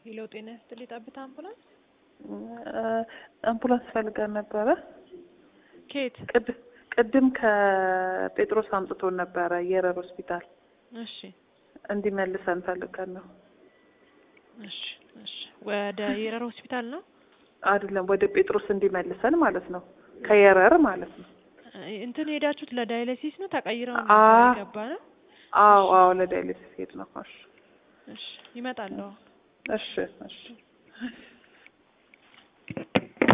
ሄሎ ጤና ይስጥልኝ ጠብታ አምቡላንስ አምቡላንስ ፈልገን ነበረ። ኬት ቅድ- ቅድም ከጴጥሮስ አምጥቶን ነበረ የረር ሆስፒታል እሺ እንዲመልሰን ፈልገን ነው። እሺ እሺ ወደ የረር ሆስፒታል ነው አይደለም ወደ ጴጥሮስ እንዲመልሰን ማለት ነው። ከየረር ማለት ነው። እ- እንትን ሄዳችሁት ለዳያሊሲስ ነው ተቀይረው ነው አ- የገባ ነው አዎ አዎ ለዳያሊሲስ ሄድ ነው። እሺ እሺ ይመጣል አዎ እሺ እሺ